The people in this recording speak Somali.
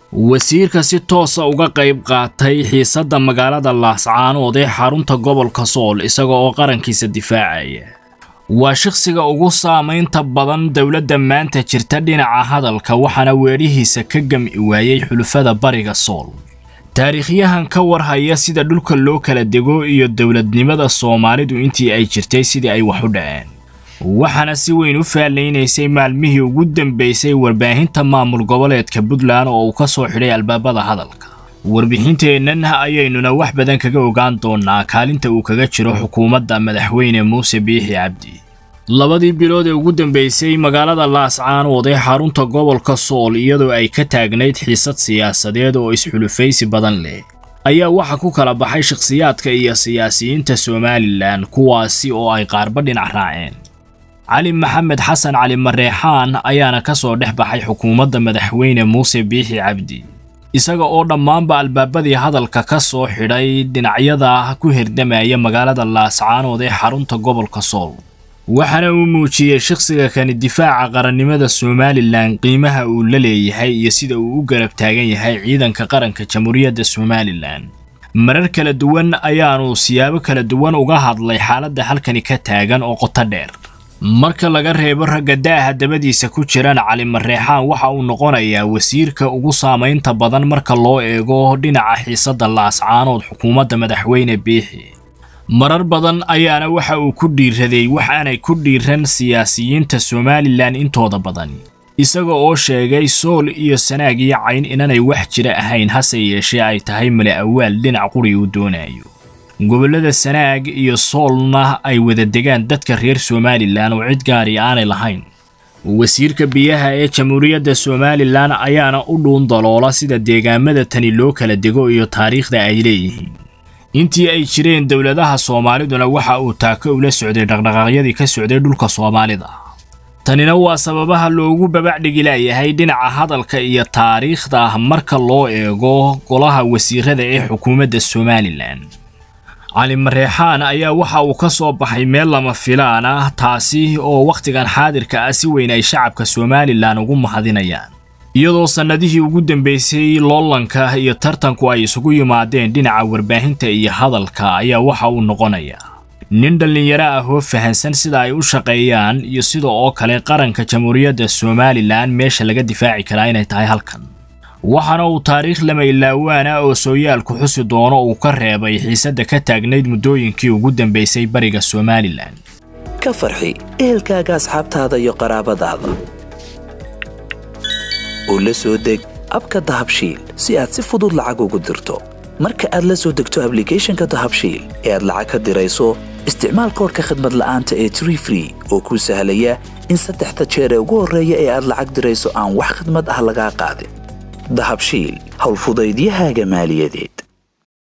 wasiirka si toosa uga qayb qaatay xiisadda magaalada laascaanood ee xarunta gobolka sool isaga oo qarankiisa difaacaya waa shakhsiga ugu saamaynta badan dowladda maanta jirta dhinaca hadalka waxaana weedhihiisa ka gami waayey xulufada bariga sool taariikhyahan ka warhaya sida dhulka loo kala dego iyo dowladnimada soomaalidu intii ay jirtay sidii ay wax u dhaceen waxaana si weyn u faallaynaysay maalmihii ugu dambaysay warbaahinta maamul goboleedka puntland oo uu ka soo xidhay albaabada hadalka warbixinteennan ayaynuna wax badan kaga ogaan doonaa kaalinta uu kaga jiro xukuumadda madaxweyne muuse biixi cabdi labadii bilood ee ugu dambaysay magaalada laascaanood ee xarunta gobolka sool iyadoo ay ka taagnayd xiisad siyaasadeed oo isxulufaysi badan leh ayaa waxa ku kala baxay shakhsiyaadka iyo siyaasiyiinta somalilan kuwaasi oo ay qaarba dhinac raaceen cali maxamed xasan cali mareexaan ayaana ka soo dhex baxay xukuumadda madaxweyne muuse biixi cabdi isaga oo dhammaanba albaabadii hadalka ka soo xidhay dhinacyada ku herdamaya magaalada laascaanood ee xarunta gobolka sool waxaana uu muujiyey shakhsiga kani difaaca qarannimada somalilan qiimaha uu la leeyahay iyo sida uu u garab taagan yahay ciidanka qaranka jamhuuriyadda somalilan marar kala duwan ayaanu siyaabo kala duwan uga hadlay xaaladda halkani ka taagan oo qoto dheer marka laga reebo ragga da'aha dabadiisa ku jiraan cali mareexaan waxa uu noqonayaa wasiirka ugu saamaynta badan marka loo eego dhinaca xiisadda laascaanood xukuumadda madaxweyne biixi marar badan ayaana waxa uu ku dhiiraday wax aanay ku dhiiran siyaasiyiinta somalilan intooda badan isaga oo sheegay sool iyo sanaag iyo cayn inanay wax jira ahayn hase yeeshee ay tahay male awaal dhinac quri uu doonayo gobollada sanaag iyo soolna ay wada degaan dadka reer somalilan oo cid gaari aanay lahayn wasiirka biyaha ee jamhuuriyadda somalilan ayaana u dhuun daloola sida deegaamada tani loo kala dego iyo taariikhda ay leeyihiin intii ay jireen dowladaha soomaaliduna waxa uu taako ula socday dhaqdhaqaaqyadii ka socday dhulka soomaalida tanina waa sababaha loogu babacdhigi laayahay dhinaca hadalka iyo taariikhda marka loo eego golaha wasiirada ee xukuumadda somalilan cali mareexaan ayaa waxa uu ka soo baxay meel lama filaan ah taasi oo wakhtigan xaadirka ah si weyn ay shacabka somalilan ugu mahadinayaan iyadoo sannadihii ugu dambaysay loolanka iyo tartanku ay isugu yimaadeen dhinaca warbaahinta iyo hadalka ayaa waxa uu noqonayaa nin dhallinyaro ah oo fahansan sida ay u shaqeeyaan iyo sida oo kale qaranka jamhuuriyadda somalilan meesha laga difaaci karaa inay tahay halkan waxaana uu taariikh lama ilaawaana oo sooyaalku xusi doono uu ka reebay xiisadda ka taagnayd muddooyinkii ugu dambaysay bariga somalilan ka farxi ehelkaaga asxaabtaada iyo qaraabadaada oo la soo deg abka dahabshiil si aad si fudud lacag ugu dirto marka aad la soo degto ablicathonka dahabshiil ee aad lacag ka dirayso isticmaal koorka khadmad la'aanta ee tree free oo kuu sahlaya in saddexda jeer ee ugu horreeya ee aad lacag dirayso aan wax khadmad ah lagaa qaadin dahabshiil howlfudaydiyahaaga maaliyadeed